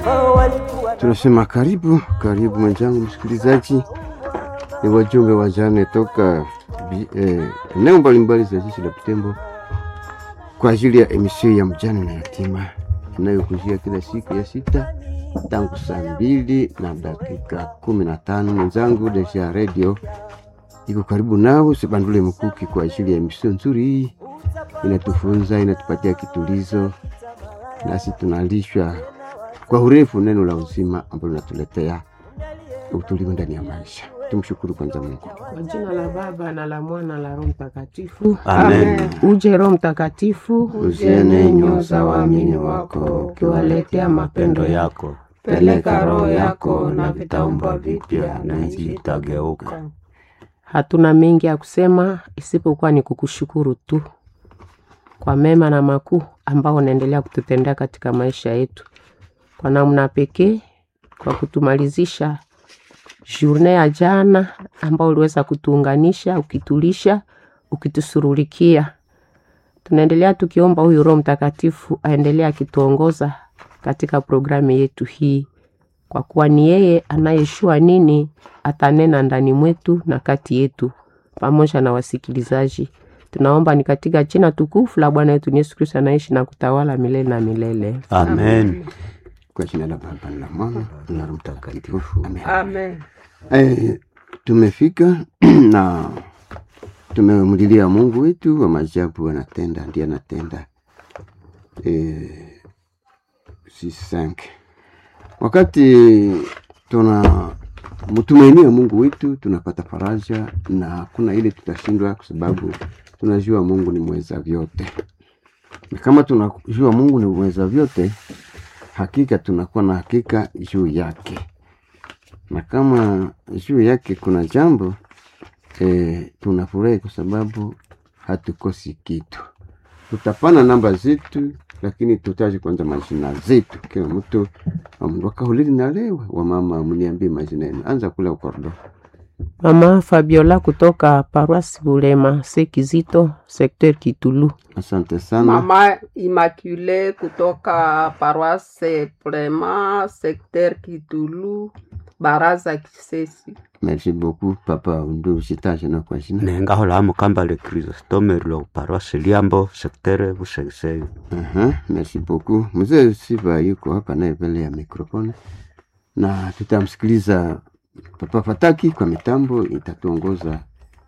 Tunasema karibu karibu mwenzangu msikilizaji, ni wajumbe wa jane toka eneo eh, mbalimbali za jiji la Butembo kwa ajili ya emisio ya mjane na yatima inayokujia kila siku ya sita tangu saa mbili na dakika kumi na tano. Mwenzangu Deja Radio iko karibu nao, Sebandule Mkuki kwa ajili ya emisio nzuri hii, inatufunza inatupatia kitulizo, nasi tunalishwa kwa urefu neno la uzima ambalo linatuletea utulivu ndani ya maisha. Tumshukuru kwanza Mungu Kwa jina la Baba na la Mwana na Roho Mtakatifu. Amen. Uje Roho Mtakatifu, Uziene nyoyo za waamini wako, ukiwaletea mapendo yako. Peleka roho yako na vitaumbwa vipya na nchi itageuka. Hatuna mengi ya kusema isipokuwa ni kukushukuru tu kwa mema na makuu ambao unaendelea kututendea katika maisha yetu, kwa namna pekee kwa kutumalizisha journée ya jana ambao uliweza kutuunganisha, ukitulisha, ukitusurulikia. Tunaendelea tukiomba huyu Roho Mtakatifu aendelee akituongoza katika programu yetu hii, kwa kuwa ni yeye anayeshua nini atanena ndani mwetu na kati yetu pamoja na wasikilizaji. Tunaomba ni katika jina tukufu la Bwana wetu Yesu Kristo anaishi na kutawala milele na milele. Amen. kwa jina la Baba na la Mwana na Roho Mtakatifu Amen. Amen. Eh, tumefika na tumemlilia Mungu wetu wa maajabu, anatenda, ndiye anatenda. Eh, si cinq. Wakati tuna mtumainia Mungu wetu tunapata faraja na hakuna ile tutashindwa, kwa sababu tunajua Mungu ni mweza vyote, na kama tunajua Mungu ni mweza vyote, hakika tunakuwa na hakika juu yake na kama juu yake kuna jambo e, tunafurahi kwa sababu hatukosi kitu. Tutapana namba zetu, lakini tutaje kwanza majina zetu. Kila mtu amndu akahulili na lewe wa mama mniambie majina yenu. Anza kula ukordo. Mama Fabiola kutoka Paroisse Bulema Sekizito, secteur Kitulu. Asante sana. Mama Immaculée kutoka paroisse Prema secteur Kitulu baraza Kisesi. Merci beaucoup papa undu usitaje na kwa jina. nengahola mukambale Chrysostome lo paroisse Liambo secteur Busegesege Aha, merci beaucoup. Mzee Siva yuko hapa naye mbele ya mikrofoni na tutamsikiliza Papa Fataki kwa mitambo, itatuongoza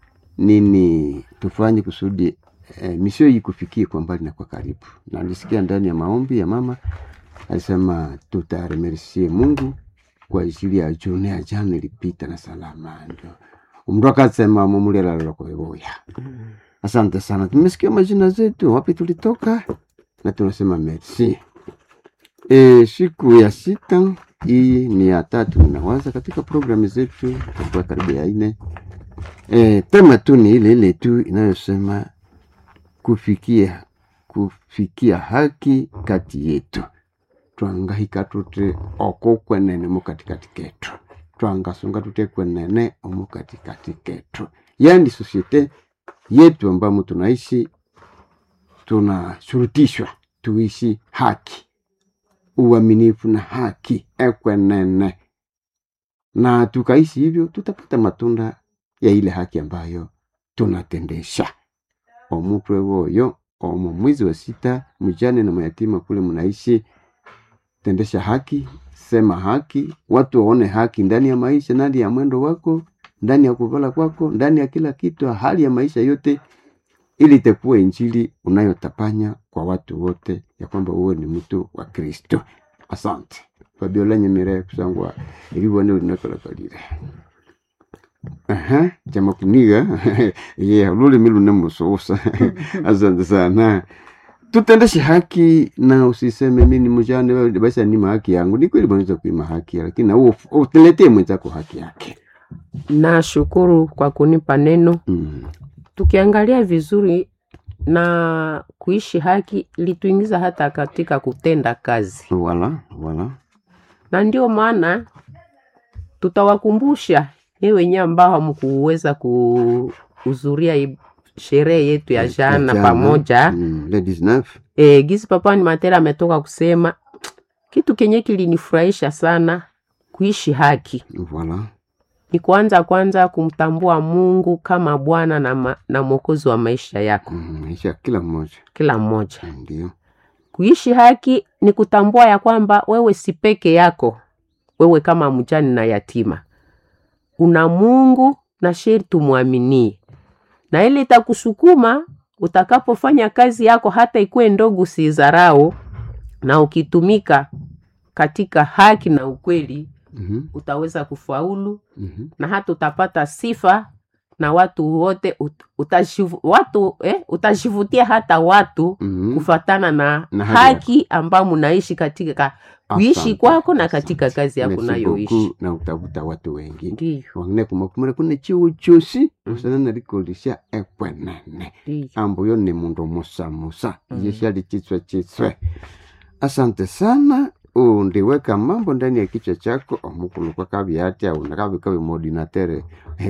nini tufanye kusudi eh, misio hii kufikie kwa mbali na kwa karibu. Na nilisikia ndani ya maombi ya mama alisema tutaremercie Mungu kwa ajili ya june ya jana ilipita na salama, ndio umndu akasema mumulela lokoeboya. Asante sana, tumesikia majina zetu, wapi tulitoka na tunasema merci. E, siku ya sita hii ni ya tatu ninawaza katika programu zetu kwa karibu ya nne. E, tema tu ni ile ile tu inayosema kufikia kufikia haki kati yetu twangahika tute oko kwenene mu katikati ketu twangasunga tute kwenene omu katikati ketu yani sosiete yetu ambamo tunaishi tunashurutishwa tuishi haki uaminifu na haki ekwenene na tukaishi hivyo tutapata matunda ya ile haki ambayo tunatendesha omutwe woyo omo mwezi wa sita mjane na mayatima kule mnaishi tendesha haki sema haki watu waone haki ndani ya maisha ndani ya mwendo wako ndani ya kuvala kwako ndani ya kila kitu hali ya maisha yote ili itakuwa injili unayotapanya kwa watu wote ya kwamba wewe ni mtu wa kristo asante fabiola nyemere kusangwa ilibone linakalakalire aha chama kuniga ye lulimi lunemususa asante sana tutendeshe haki na usiseme mi ni mjane wewe basi nima haki yangu ni kweli unaweza kuima haki lakini na wewe uteletee mwenzako haki yake Nashukuru kwa kunipa neno. mm. Tukiangalia vizuri na kuishi haki lituingiza hata katika kutenda kazi, wala wala na ndio maana tutawakumbusha ye wenyewe ambao hamkuweza kuhudhuria hii sherehe yetu ya jana Jana, pamoja mm, le 19 e, gisi papa ni matera ametoka kusema kitu kenye kilinifurahisha sana kuishi haki Voilà. ni kuanza kwanza kumtambua mungu kama bwana na, ma, na mwokozi wa maisha yako Mm, maisha ya kila mmoja kila mmoja ndio. kuishi haki ni kutambua ya kwamba wewe si peke yako wewe kama mjani na yatima una mungu na sherti umwaminie na ili itakusukuma utakapofanya kazi yako hata ikuwe ndogo usiizarau na ukitumika katika haki na ukweli Mhm, utaweza kufaulu mhm. na hata utapata sifa na watu wote ut, utashivu, watu eh, utashivutia hata watu Mhm. kufatana na, Na hali haki ambayo mnaishi katika kuishi Asante, kwako na asante. katika kazi yako Merci nayoishi beaucoup, na utavuta watu wengi ndiyo wangine kumakumira kune chiwo chosi Mhm. usana nalikolisha ekwenene ndiyo ambo yo ni mundu musa musa Mhm. iye shali chitswe chitswe asante sana undiweka mambo ndani ya kichwa chako omukulu kwa kabyatya unakabika bimodinatere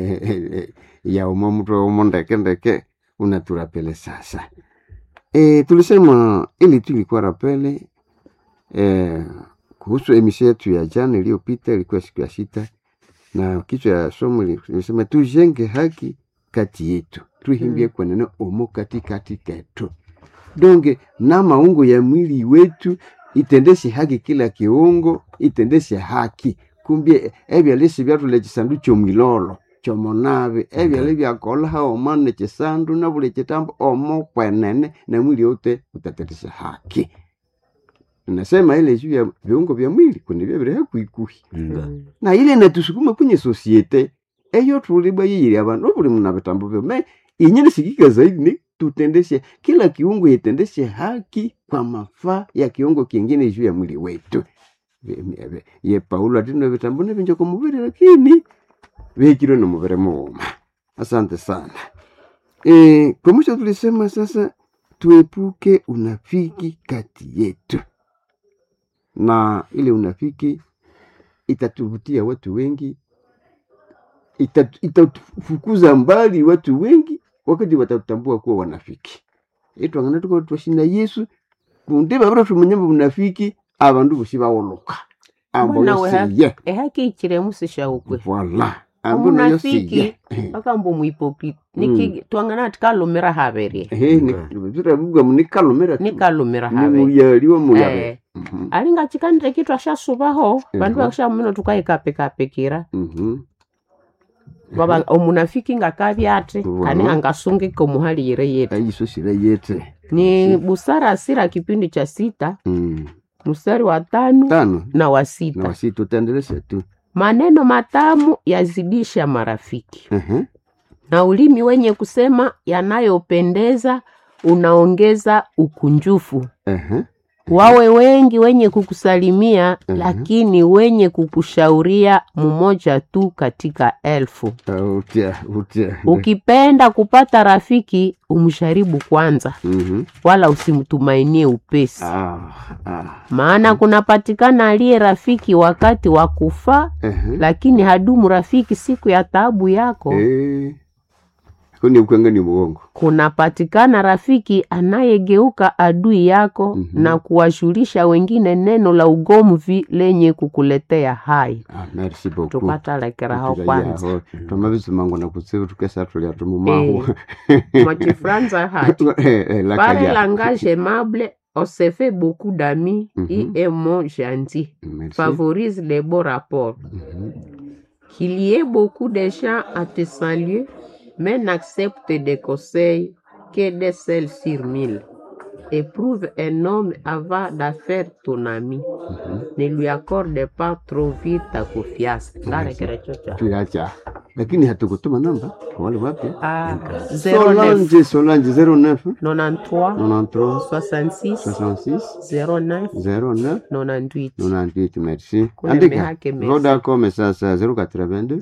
ya umo mtu umo ndeke ndeke unaturapele sasa e, tulisema ili tu ilikuwa rapele e, kuhusu emisio yetu ya jana iliyopita ilikuwa siku ya sita na kichwa ya somo li- lilisema tujenge haki kati yetu tuhimbie Mm. kwenene omo katikati ketu donge na maungo ya mwili wetu itendeshe haki kila kiungo itendeshe haki kumbie ebyalisi byatule chisandu chomwilolo chomonave ebyali byakola omane chisandu na buli chitambo omo kwenene na mwili wote utatendesha haki nasema ile juu ya viungo vya mwili kunivyo vile hakuikuhi nga na ile natusukuma kwenye sosiete eyo tulibwa yiyiri abantu buli muna vitambo vyo me inyeni sikika zaidi ni tutendeshe kila kiungo itendeshe haki kwa mafaa ya kiungo kingine juu ya mwili wetu Ve- me- ve- ye paulo atino vitambo nevinja kwa muviri lakini vihikirwe na muviri muuma asante sana e, kwa mwisho tulisema sasa tuepuke unafiki kati yetu na ile unafiki itatuvutia watu wengi Itat- itatufukuza mbali watu wengi wakati watatambua kuwa wanafiki itwangana tuko twashina yesu kundi babura tumanyamba bunafiki abandu bosi bawoloka ambo Mbona we yosiye ehaki ichiremusisha ukwe voila ambo nayo omunafiki siye akambo muhipokrite niki twangana tikalumira haberie turavuga munikalomera nikalumira haberie nimuyaliwa muyabe eh, alinga chikandire kitu ashasubaho bandu Mhm. bashamino tukaikapekapekira Mhm. baba omunafiki ngakabyate Wow. kane angasungika omuhalire yetu ayisosira yete ni busara asira kipindi cha sita Mm. mstari wa tano tano na wa na sita wasi tutaendelesha tu maneno matamu yazidisha marafiki Mhm. na ulimi wenye kusema yanayopendeza unaongeza ukunjufu Ehe. wawe wengi wenye kukusalimia Mhm. lakini wenye kukushauria mmoja tu katika elfu Ah, utia utia ukipenda kupata rafiki umsharibu kwanza Mhm. wala usimtumainie upesi Ah, ah. maana kunapatikana aliye rafiki wakati wa kufaa Ehe. lakini hadumu rafiki siku ya taabu yako Eh. Kuni ukwenga ni muongo. kunapatikana rafiki anayegeuka adui yako Mhm. na kuwashulisha wengine neno la ugomvi lenye kukuletea hai Ah, merci beaucoup. tukatalekeraho Tukira kwanza yaho. Twamabizi mango na kutsibu tukesa tulia tumumahu. mwachifranza hati Eh, eh, la par kaya. langage aimable on se fait beaucoup d'amis Mhm. et un mot gentil Merci. favorise les beaux rapports Mhm. qu'il y ait beaucoup de gens à te saluer mais n'accepte des conseils que des seuls sur mille éprouve un homme avant d'affaire ton ami Mhm. ne lui accorde pas trop vite ta confiance ngarekere chocha Tuyacha. Lakini hatukutuma namba kwa wale wapya. ah 09 Solange Solange 09 93 93 66 66 09 09 98 98 merci. Kuna Andika. mehake merci. Vodacom sasa 082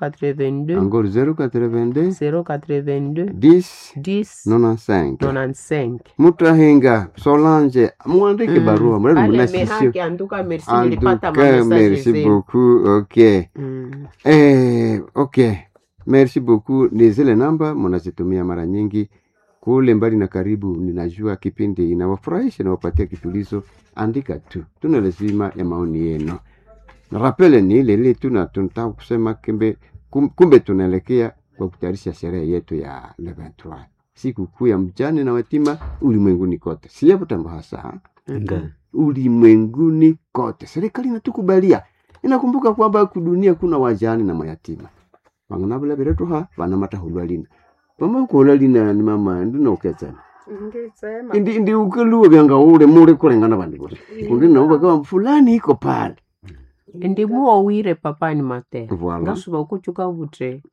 082 encore 082 082 10 10 95 95 mutahinga solange mwandike Mm. barua mradi Ale munasisio mehake anduka merci nilipata antuka mamesaje merci zenu beaucoup ok Mm. eh, ok merci beaucoup ni zile namba munazitumia mara nyingi kule mbali na karibu, ninajua kipindi inawafurahisha inawapatia kitulizo, andika tu, tuna lazima ya maoni yenu. Na rapele ni ile ile tu, na tunataka kusema kumbe, kum- kumbe tunaelekea kwa kutayarisha sherehe yetu ya le 23 siku kuu ya mjane na yatima ulimwenguni kote, si hapo Tambo hasa Nga. ulimwenguni kote. Serikali inatukubalia, inakumbuka kwamba kudunia kuna wajane na mayatima vanganavula viretuha vana matahulwalina vamakuhulalina ni mama ndinauketsana indi indi ukeluwa vyanga ule mule kulengana vandu vosi kundi navo vakawa fulani iko pale ndimuowire papani matera Voilà. ngasuva ukuchuka vute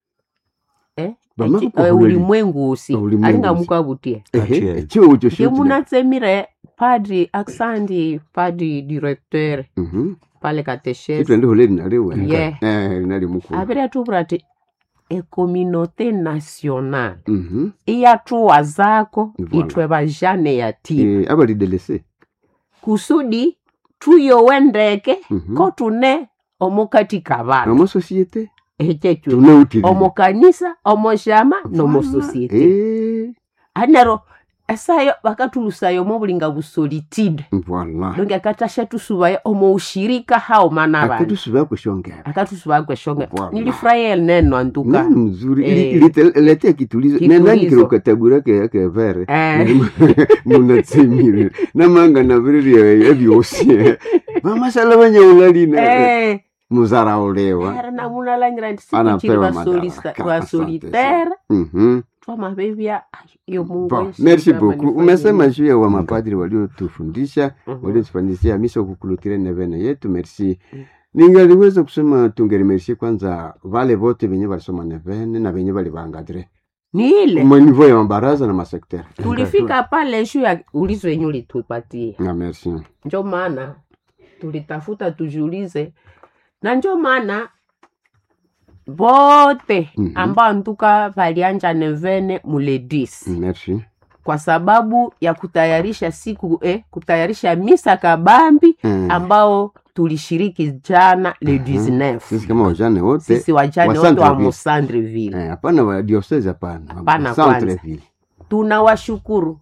eh? Vama Echi- kukuhulali- eh, ulimwengu usi Ulimwengu alingamuka vutie Ati ehe ye. echiwo ucho ke shuti munatsemire padri aksandi padri directeur pale kateshesi sitwende huleli naliwe Yeah. eh nali mukulu avire atuvura ati ekominote national mhm iyatuwa zako Voilà. itwe vajane yatima eh abalidelese kusudi tuyowendeke mhm kotune omukati kavana amo societe echecho tuneutili omukanisa omoshama nomososiete eh anero esayo vakatulusayo movulinga vusolitude voilà longe akatasha tusuvayo omo ushirika hao mana vanhu akatusuva kushongera akatusuva kweshonge Voilà. nilifurahia neno antuka nani mzuri Eh. ililetea kitulizo Kitulizo. nenanyikira ukatabura ke ke vere Eh. munatsemire namanga naviriria evyosi vamasala vanyaulalina Eh, muzaraulewa era namunalangira nti Anapewa sikuchiri madaraka. vasolitere Mhm. twamavevya yo mungu Bon, Yesu merci kama beaucoup nifanye umesema nini. juu ya wamapadri waliotufundisha Mhm. waliotufanyisia misa kukulutire nevene yetu merci ningaliweza kusema tungelimercie kwanza vale vote venye walisoma nevene na venye valivangadre ni ile manivo ya mabaraza na masektere tulifika pale shu ya ulizo yenye ulitupatia na merci njo maana tulitafuta tujiulize na njo maana vote Mhm. ambao ntuka valianja nevene muledis merci kwa sababu ya kutayarisha siku eh, kutayarisha misa kabambi Eh, ambao tulishiriki jana le Mhm. 19 sisi kama wajane wote sisi wajane wa wote wa Centreville. musandreville eh, hapana wa diocese hapana Hapana Centreville. tunawashukuru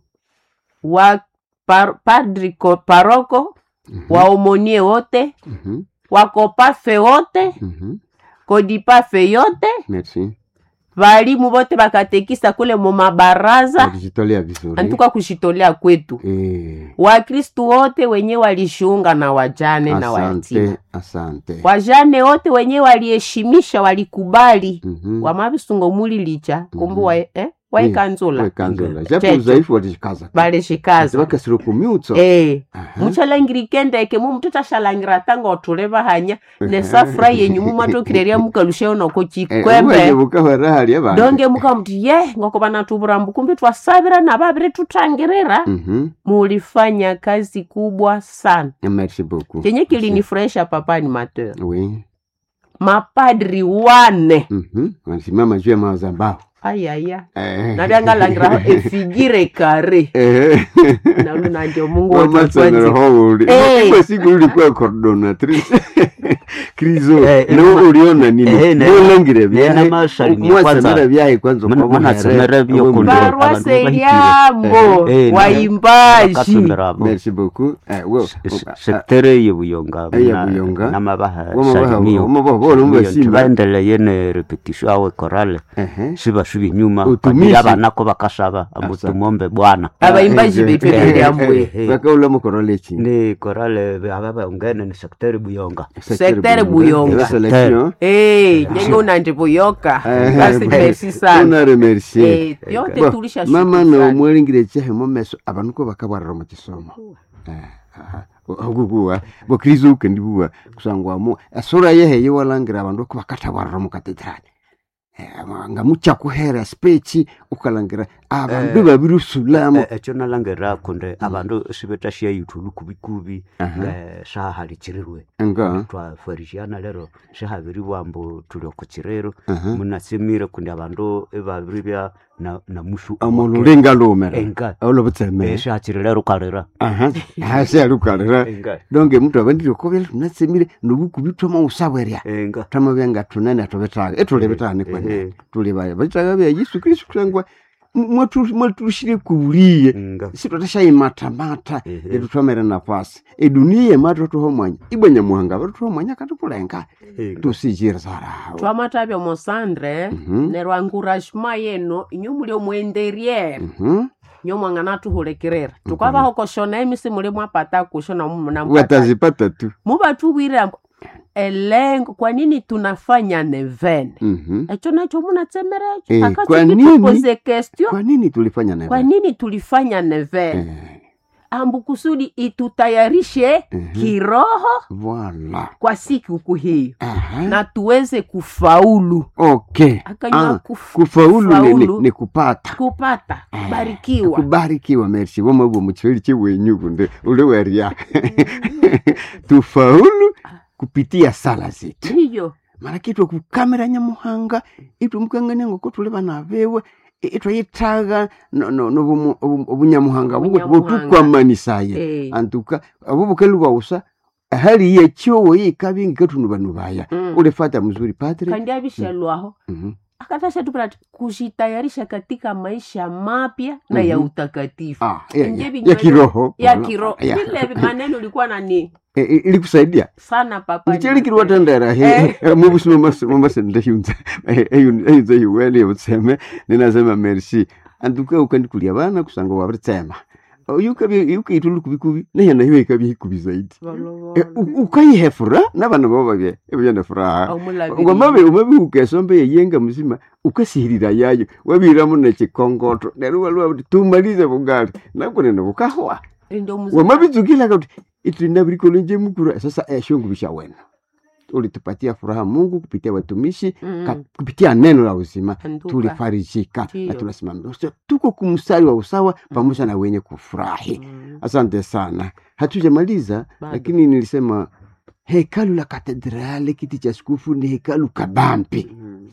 wa par, padri ko- paroko Mhm, waomonie wote mhm, wakopafe wote mhm. kodipafe yote merci valimu vote vakatekisa kule mumabaraza walijitolea vizuri antuka kushitolea kwetu Eh, wakristu wote wenye walishiunga na wajane na wayatima asante asante wajane wote wenye waliheshimisha walikubali Mhm. wamavisungo muli licha kumbu Mhm. wa, eh, waikanzula wekanzola japo Checho. udhaifu walishikaza valishikaza vakasiro kumyutso Eh, Aha. muchalangirikendeke mumututachalangira tanga otule vahanya nesafura yenyu mumatokirerya mukalusheyo noko Eh, chikwembe uwenye bukahwera hali abandu. donge mukamuti ye ngoko vanatuvurambu kumbi twasavira na vaviri tutangirira Mhm. mulifanya kazi kubwa sana merci beaucoup chenye kilinifurahisha papani mateur oui mapadri wane Mhm. wanasimama juu ya mazambao ayaya Eh. navyangalangira efigire kare Eh. nalunandio mungu Wamatsanero wototwanzi houli. Eh. Kwa siku ulikuwa coordinatrice krizo Eh, eh, nawe ma- uliona nini eh, ne- mulangire ne- na masalimia mwasemera kwanza. vyaye kwanza Muna- kwa munasemera buhere. vyo Abo kundo. mbere. Abantu parwase bahitire. lyambo Eh, eh, waimbaji Bakatumirabo. merci beaucoup Eh, wo- sektere yebuyonga Eh, yebuyonga. namabaha Wamabaha- salimio wamabaha bona mubasimba. tibaendeleye ne repetition awe korale Ehe. sibasubi inyuma Utumishi. abanako bakasaba ambu Asante. tumombe bwana abaimbaji Eh, betu eh, eh, lyambwe eh, bakaula mukorole chini ni korale ababaungene ni sektere buyonga Secteur Buyonga. La selection. Eh, nyenge unandivuyoka Eh, basi eh, merci sana unaremercie Eh, yote Bo, tulisha mama nomwelingire chehe momeso abantu ko bakabwarira mu kisomo okukuwa bokristo ukendibuwa kusangwamo esura yehe walangira abandu ko bakathabwarira mu katedrali nga muchakuhera spechi ukalangira abandu Eh, babiri usulamu ekyo nalangera kunde abandu sibetashia yithulu kubikubi Aha. eh, shahalichirirwe nga twafarisiana lero shihabiri bwambu tuli okukirero aha. munasimire kundi abandu ibabiri bya na, na mushu omundu ulinga lumera enga olobutsemere shihachiri lero ukalira aha hasi alukalira enga donge mtu abandire kobela tunatsemire nobukubitwama usabwerya enga tama byenga tunene atobetaga etulebetane Eh, kwene eh. tuli baya bitaga bya yesu kristu kusangwa mwatu- mwatushire kuulie Nga. sitwatashayimatamata Ehe. etutwamere nafasi edunia yematu tuho mwanya ibwenya muhanga vatutuho mwanya katukulenga Nga. tusijirirawo twamatavya mosandre Mhm. neryo enguragement yenu inyo muli omwenderriere Mhm. nyo mwang'ana tuhulekerera tukwavaho koshona emisi muli mwapata kushona mumuna watazipata tu muvatuvwire ambo elengo kwa nini tunafanya nevene Mhm. echo nacho munatsemerecho Eh, Akati kwa kitupoze nini? question kwa nini tulifanya na kwa nini tulifanya nevene eh, ambu kusudi itutayarishe Mhm. kiroho voila kwa siku hiyo Aha. na tuweze kufaulu okay akanywa Ah, kuf- kufaulu ni, ni, kufaulu, ni kupata kupata Ah, kubarikiwa kubarikiwa merci vomavwo muchifeli chiwenyu kunde ule weria tufaulu kupitia sala zetu hiyo mara kitwa kukamera nyamuhanga itwe mukangania ngoko tuli bana bewe itwayithaga obunyamuhanga Obunyamuhanga. botukwamanisaye eh, antuka abo bukelu bausa hali yekyowo yikabingi katunu banu baya Mm. ulifata mzuri padre kandi avishalwaho Mhm. akatasha tupata kujitayarisha katika maisha mapya na ya Mhm. utakatifu Ah, ya, Nje ya, vinywaji- ya kiroho ya Wala- kiroho ya. vile maneno ulikuwa nani Eh, eh, ilikusaidia sana papa nichelikiri watendera Eh. mubusuma mamasendahunza eyunza hiwele butseme ninasema merci antuka ukandikulia bana kusanga wabitsema yukaitulu kubikubi nehena hiyo ikabya hikubi zaidi Eh, u- ukaihe furaha nabana babo babye ebyana furaha ngwamabe umabe ukesombe yeyenga muzima ukasihirira yayo wabiramo nechikongoto neryo walwa tumalize bugali nakunene bukahwa wamabitsukila kuti itinabirikolo nje mukuru sasa eshongu bishawena ulitupatia furaha mungu kupitia watumishi ka, kupitia neno la uzima tulifarijika na Ndiyo. tunasimamia So, tuko kumstari wa usawa pamoja na wenye kufurahi asante sana hatujamaliza Bado. lakini nilisema hekalu la katedrali kiti cha skufu ni hekalu kabambi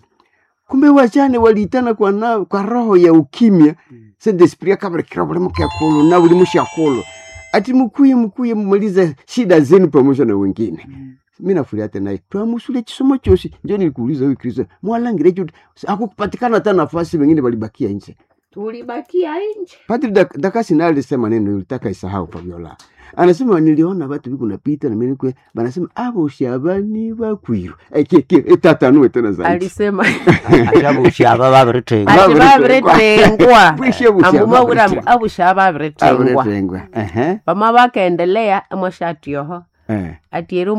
kumbe wachane waliitana kwa, na, kwa roho ya ukimya se desprit akabarekera buli mukyakulu na buli mushakulu ati mukuye mukuye mumaliza shida zenu pamoja na wengine mi nafuria tena hii twamusule chisomo chosi njo nilikuuliza huyu kristo mwalangire chuti akukupatikana hata nafasi wengine walibakia nje tulibakia nje Padri Dak- Dakasi naye alisema neno ulitaka isahau Fabiola. Anasema niliona watu biko napita na mimi kwe banasema abo shabani bakwiru. Eh ke ke etatanue tena zaidi. alisema ashabushaba babiritenga ati Babiretengwa. babiretengwa Bwishe busha ambumawura babiretengwa. abusha babiretengwa Abretengwa. Ehe. vama vakaendelea mwashatioho Eh. ati ero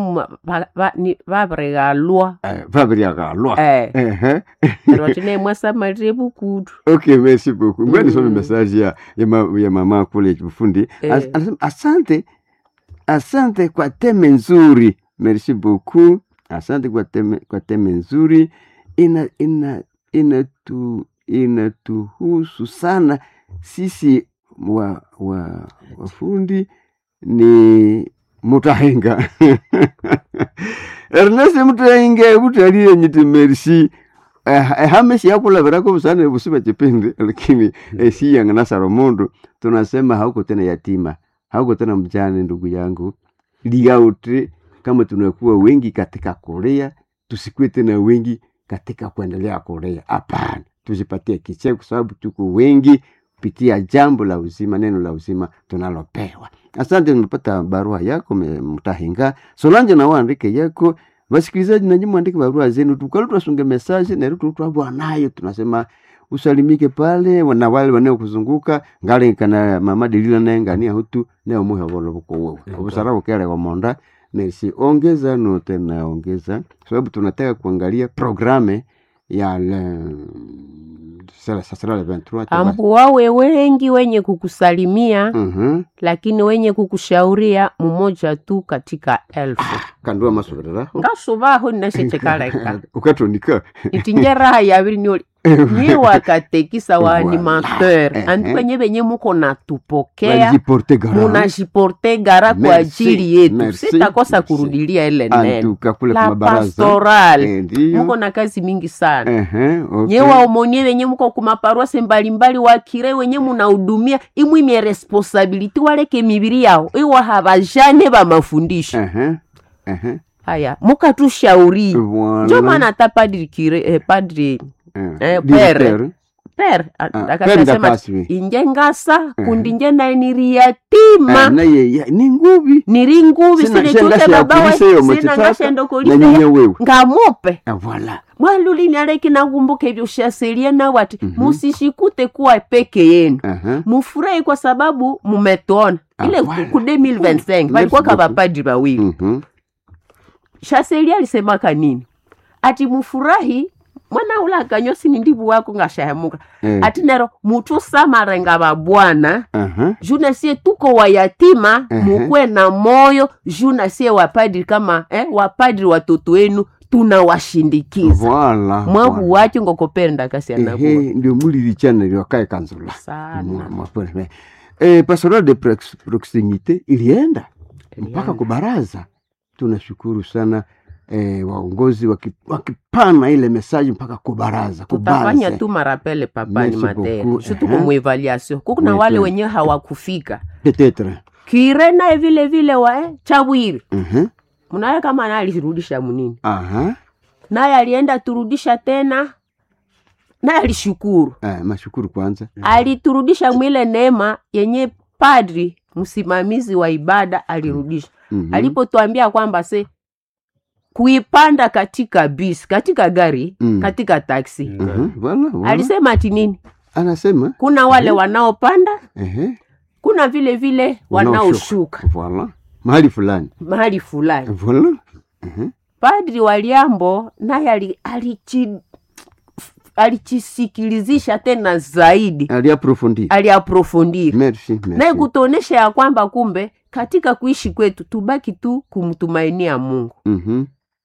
vaviregalwa Eh Fabria galwa. eh Ehe. rotine mwasamalire bukudu Okay, merci beaucoup. Ngoja nisome Mm. message ya ya, ma, ya mama kule Bufundi. As, Eh. anasema asante. Asante kwa teme nzuri. Merci beaucoup. Asante kwa teme kwa teme nzuri. Ina ina inatu inatuhusu sana sisi wa wa wafundi ni mutahenga Ernest mutahenga butalile nyiti merci Eh, ehamesi yakulavira busana busiba chipindi lakini esiyanga nasaro mundu tunasema hauko tena yatima hauko tena mjane ndugu yangu liauti kama tunakuwa wengi katika korea tusikuwe tena wengi katika kuendelea korea hapana tujipatie kicheko kwa sababu tuko wengi kupitia jambo la uzima neno la uzima tunalopewa asante nimepata barua yako me- mtahinga solange na waandike yako vasikilizaji nanyi mwandike barua zenu tukali tunasunge mesaje nero tutwabwa nayo tunasema usalimike pale na wale wanaokuzunguka ngale kana mama delila naye ngania hutu nayo muhe volo vuko wewe Ego. obusara bukele wa monda nesi ongeza no tena ongeza sababu tunataka kuangalia programe ya le sasa sasa le 23 tuba- ambu wawe wengi wenye kukusalimia Mhm. lakini wenye kukushauria mmoja tu katika elfu kandua masoberera ngasubaho ninashechekaleka ukatonika itinje raha yaviri nioli nyi wakatekisa wa Voilà. animateur Eh, andu eh. wenye venye muko natupokea wajiporte gara munajiporte gara kwa Merci, ajili yetu merci, sitakosa merci. kurudilia ile neno antuka kule la kwa mabaraza pastoral Eh, ndiyo muko na kazi mingi sana Ehe, okay. nye waomonie wenye muko kumaparuase mbalimbali wakire wenye munahudumia imwimye responsabiliti waleke mibiri yao iwa habajane ba mafundisho Ehe, ehe. haya mukatushauri Voilà. njo maana hata padri kire eh, padri Eh, eh, directeur. pere per Ah, per akasema ndakaswi. inje ngasa Mhm. kundi nje naye niri Ah, yatima naye ya- ni nguvi niri nguvi Sina- sinituke shengashe babawe yakulise yo sina machitata, ngashendo na kulise nyinyi wewe ngamupe Ah, voilà mwalulini aleki nakumbuka hivyo shaselie nawe ati Mhm. musishikute kuwa peke yenu Aha. mufurahi kwa sababu mumetona Ah, ile voilà. ku 2025 Merci walikuwa beaucoup. kavapadri wawili Mhm. shaseli alisemaka nini ati mufurahi mwana ula akanyosi ni ndivu wako ngashahemuka Eh. ati nero mutu samarenga babwana Aha. juna sie tuko wayatima Ehe. mukwe na moyo juna sie wapadri kama eh, wapadri watoto wenu tunawashindikiza Voilà. mwavu voilà. wacho ngokopenda kasi anakuwa Ehe, ndio mulilichana liwakae kanzula sana Mwa- mwa- Eh, pastoral de prox- proximite ilienda mpaka Ilienda. kubaraza. Tunashukuru sana eh, waongozi waki- wakipana ile mesaji mpaka kubaraza tutafanya kubaze. tu marapele papani Merci matera beaucoup. shutuku Ehe. muevaluation kukuna Oui, wale oui. wenyewe hawakufika Peut-être. kire naye vile vile wa eh, chabwiri Mhm. mnaye kama naye alirudisha munini Aha. naye alienda turudisha tena naye alishukuru Eh, mashukuru kwanza. aliturudisha mwile neema yenye padri msimamizi wa ibada alirudisha Mhm. alipotwambia kwamba se kuipanda katika bis katika gari Mm. katika taksi Mhm. Voilà, voilà. alisema ati nini Anasema kuna wale wanaopanda ehe, kuna vile vile wanaoshuka Voilà. Mahali fulani. mahali fulani Voilà. Mhm. padri wa liambo naye ali- alichi- alichisikilizisha tena zaidi Aliaprofondi. aliaprofondiri Merci, naye merci. kutuonesha ya kwamba kumbe katika kuishi kwetu tubaki tu kumtumainia mungu Mhm.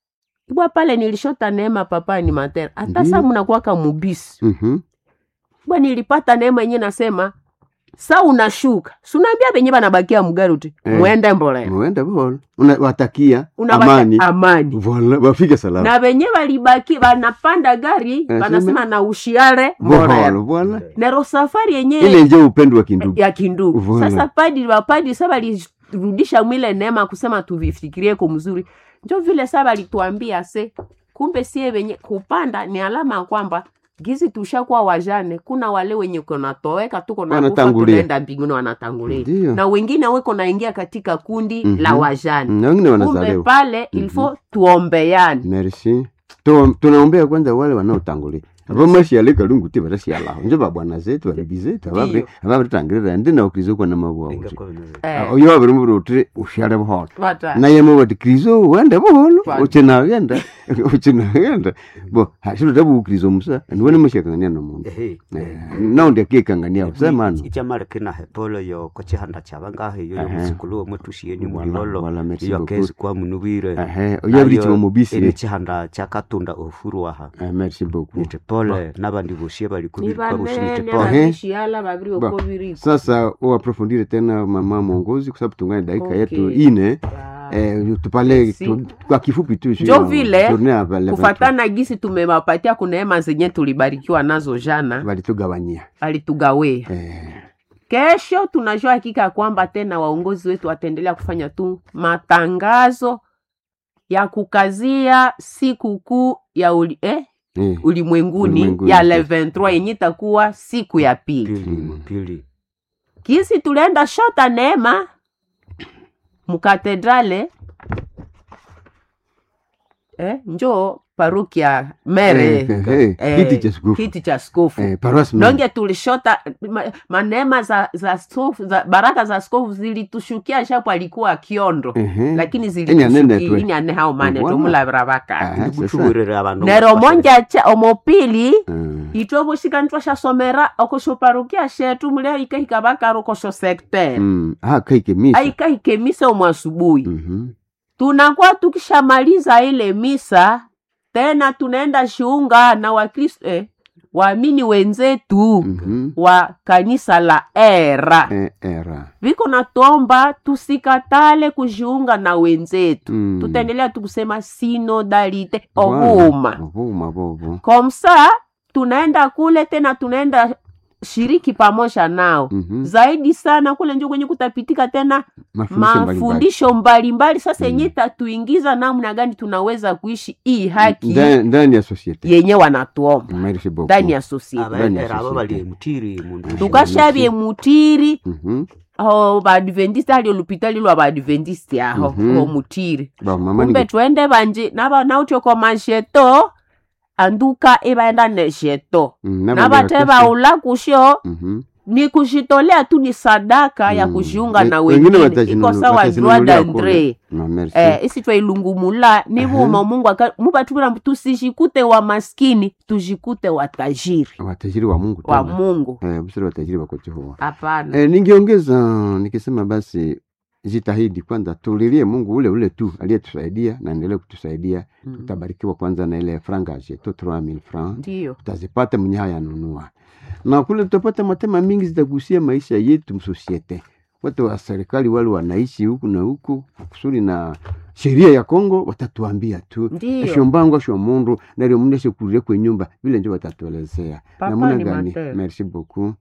bwa pale nilishota neema papa ni matera hata Ndiyo. saa mnakuwaka mubisi Mhm. bwa nilipata neema yenye nasema sa unashuka sunaambia venye banabakia mgari uti Eh. mwende mbolea Muenda bora. Unawatakia Unawata- amani. amani Voilà, wafike salama. na venye balibaki banapanda gari sema- banasema na ushiare Voilà, mbolea voilà. nero safari yenye Ile nje upendo wa kindugu. ya kindugu Voilà. sasa padri wapadri sa balirudisha mwile neema kusema tuvifikirie ko mzuri njo vile sa balituambia se kumbe sie wenye kupanda ni alama ya kwamba gizi tushakuwa wajane kuna wale wenye konatoweka tuko na kufa Wanatangulia. tunaenda mbinguni wanatangulia Ndio. na wengine weko naingia katika kundi Mhm. la wajane Na wengine kumbe wanazaliwa. pale ilfo tuombeane Merci. Tu- Tunaombea kwanza wale wanaotangulia. Abo mashiale kalungu te barashiala. Nje babwana zetu barabi zetu ababre Ndiyo. ababatangirira ndi na ukrizo kwa namabwa. Eh, Oyo abiri mu rotre ushale buhoro. wata- naye mubati krizo wende buholo Fine. uchinagenda uchinagenda bo hashiro tabu ukrizo musa niwone mushakangania nomundu naundi akikangania usemano ichamalekina hepolo yo kochihanda chabangahe yo Ehe. yomusikulu omwe tusieni Wala- mulolo wala, merci iyo beaucoup. kesi kwa munubire ehe oyabirichiwa mubisi ini chihanda chakatunda ofuru aha Eh, merci beaucoup nite pole nabandi bosie bali ni kubirikwa bushi nite banene pole Ehe. abishiala babiri Ba. uko biriko sasa uaprofondire tena mama mwongozi kwa sababu tungane dakika Okay. yetu ine Ah. eh, tupale Merci. tu, kwa kifupi tu juu Njo ya vile, journée ya Levanto. kufatana gisi tumewapatia kuneema zenye tulibarikiwa nazo jana walitugawanyia alitugawea eh, kesho tunajua hakika ya kwamba tena waongozi wetu wataendelea kufanya tu matangazo ya kukazia siku kuu ya uli, eh, eh, ulimwenguni Ulimwenguni. ya le 23 yenye itakuwa siku ya pili pili pili kisi tulienda shota neema mukatedrale eh, njo parukia mere Eh, eh, eh, kiti cha skofu. kiti cha skofu eh, paroisse Mère. nonge tulishota ma, maneema za, za, skofu, za baraka za skofu zilitushukia shapo alikuwa kiondo Ehe. lakini Ini anene tu. zilitushukia ane hao mane Voilà. tomulavira vakali Aha, sasa. ndikuchubwirire abandu nero monja cha omopili Mm. itwovushika ntwashasomera okoshoparukia shetu mulia ikahika vakari okosho sektere Mm. Ah, kaike misa aikahike misa omwe asubuhi Mhm. tunakuwa tukishamaliza ile misa tena tunaenda shiunga na wakristo eh, waamini wenzetu Mhm. wa kanisa la era Eh, era viko natuomba tusikatale kujiunga na wenzetu Mm. tutaendelea tukusema sinodalite Voilà. ovuma Ovuma bobo komsa tunaenda kule tena tunaenda shiriki pamoja nao Mhm. zaidi sana kule njo kwenye kutapitika tena mafundisho mbalimbali mafundisho mbalimbali sasa Mm. yenye tatuingiza namna gani tunaweza kuishi hii haki Ndani- ndani ya societe yenye wanatuomba merci beaucoup ndani ya sosiete Ndani ya abaendera abo societe. bali mutiri mundu tukashavye mutiri Mhm. aho baadventiste ali olupitali lwa baadventiste aho Mhm. ho mutiri Ba mama kumbe ni twende banje naba nautyo masheto anduka ibaenda nesheto Mm, na nabate bali baula kusho Mhm. ni kushitolea tu ni sadaka ya Mm. kujiunga na We- wengine wengine watajinunu- iko sawa watajinunulia droit kule. d'entrée No, merci. eh, isi twailungumula nivuma mungu aka- mubatubira tusishikute wa maskini tujikute watajiri watajiri wa mungu wa tena. mungu eh, busara watajiri wako Jehova hapana eh, ningeongeza nikisema basi jitahidi kwanza tulilie mungu ule ule tu aliyetusaidia na endelee kutusaidia Mm. tutabarikiwa kwanza na ile franga jeto 3000 francs ndiyo tutazipata mwenye hayanunua na kule tutapata matema mingi zitagusia maisha yetu msosiete watu wa serikali wale wanaishi huku na huku kusudi na sheria ya kongo watatuambia tu ndiyo eshombangwa sho mundu nario muneshe kurire kwe nyumba vile njo watatuelezea Papa namuna ni gani Mateo. merci beaucoup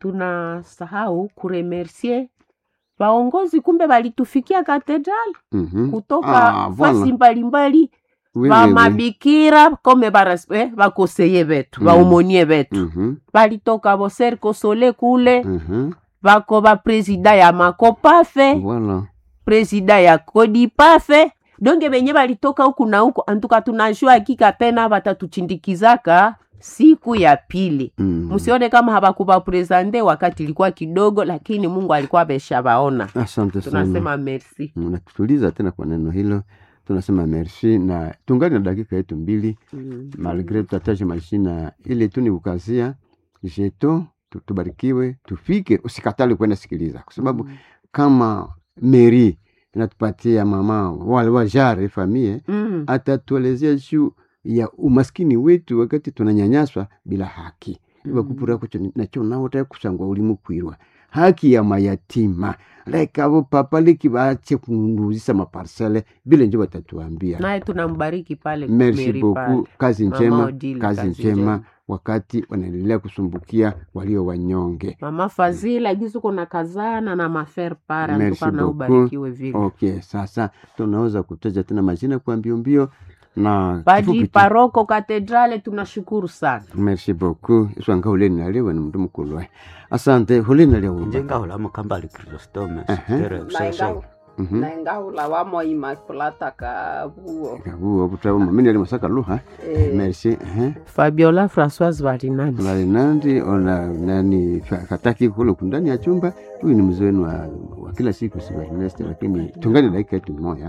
tunasahau kuremercie vaongozi kumbe walitufikia katedrali Mhm. kutoka Ah, voilà. fasi mbalimbali Oui, va oui, oui. mabikira kome baras- eh, bakoseye betu Mm. vaomonie betu Mhm, balitoka boserko sole kule mhm. bako bapresida ya makopafe Voilà. presida ya kodipafe donge benye balitoka huku na huku antuka tunajua hakika tena batatuchindikizaka siku ya pili Mm. msione kama habakubaprezante wakati ilikuwa kidogo lakini mungu alikuwa ameshabaona asante sana tunasema merci natutuliza tena kwa neno hilo tunasema merci na tungali na dakika yetu mbili Mm. malgre tutataje mashina ile tu ni kukazia jeto tu- tubarikiwe tufike usikatali kwenda sikiliza kwa sababu kama meri inatupatia mama wale wajare famie Mm. atatuelezea juu ya umaskini wetu wakati tunanyanyaswa bila haki Mm. bakupura kucho nacho naota kusangwa ulimu kwirwa haki ya mayatima like abo papa leki bache kunduzisa maparsele vile njo batatuambia naye tunambariki pale merci Mary beaucoup pale. kazi Mama njema Odile, kazi kazi njema njema. wakati wanaendelea kusumbukia walio wanyonge mama fazila gisuko na kazana na mafer para Merci ntuka na beaucoup. ubarikiwe vile okay sasa tunaweza kutaja tena majina kwa mbio mbio na badi kifupi tu. paroko katedrale tunashukuru sana merci beaucoup iswanga huleni nalewe ni mndu mukulu we. asante huleni nalewe njengahulamo kambali chrysostome Ehe. sektere usese naengahula wamo imakulata kabuo kabuo butabo mamini ali masaka luha merci ehe. fabiola françoise valinani valinandi ona nani fa- fataki kule kundani ya chumba huyu ni mzee wenu wa, wa kila siku sivalineste lakini tungani dakika yetu moya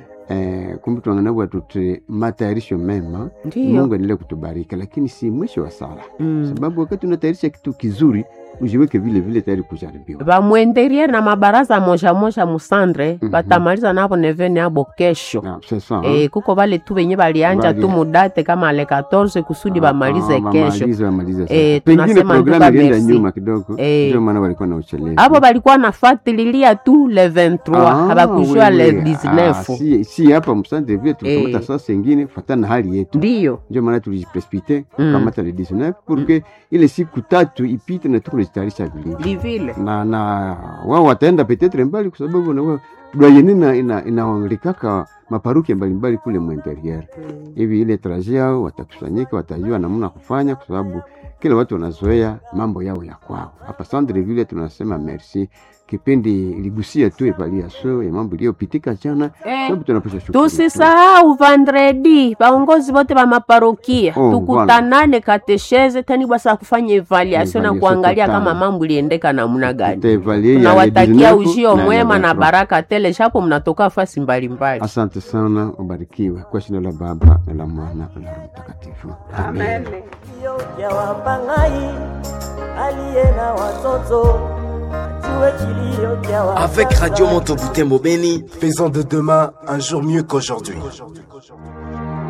eh, kumbe tuanganabwa tuti matayarisho mema ndiyo mungu aendelee kutubariki lakini si mwisho wa sala Mm. sababu wakati unatayarisha kitu kizuri ujiweke vile vile tayari kujaribiwa vamwenderie na mabaraza moja moja musandre Mhm. batamaliza navo nevene abo kesho Na, c'est ça, Eh, kuko vale tu venye valianja Bali- tu mudate kama le 14 kusudi Ah, bamalize ah, kesho wamalize, wamalize sasa. Eh, pengine tunasema programu nduka ilienda merci. nyuma kidogo Eh. ndio maana walikuwa na uchelevu avo balikuwa nafatililia tu le 23 Ah, habakujua le wewe. Ah, 19 si, si hapa msante vile tulikamata Eh. sasa ingine fatana na hali yetu ndiyo ndio maana tulijiprecipite Mm. kukamata le 19 porque ile siku tatu ipite na tukunajitayarisha vilivyo livile na na wao wataenda petetre mbali kwa sababu na wao doyeni ina ina inawalikaka maparuki mbalimbali kule mwinterieur hivi ile traje yao watakusanyika watajua namna kufanya kwa sababu kila watu wanazoea mambo yao ya kwao hapa sandre vile tunasema merci kipindi iligusia tu evaluation ya mambo iliyopitika jana sababu tunapasha shukuru tu. tusisahau vandredi vaongozi vote va maparokia Oh, tukutanane katesheze tani basa kufanya evaluation na Evaluation kuangalia totale. kama mambo iliendeka namna gani Tutaevaluer ya tunawatakia le 19 ujio na mwema na 23. baraka tele shapo mnatoka fasi mbalimbali asante sana ubarikiwe kwa jina la baba na la mwana na la Roho mtakatifu amen Kilio cha wapangai aliye na watoto ajue kilio cha Avec Radio Monteboutin Beni, Faisons de demain un jour mieux qu'aujourd'hui.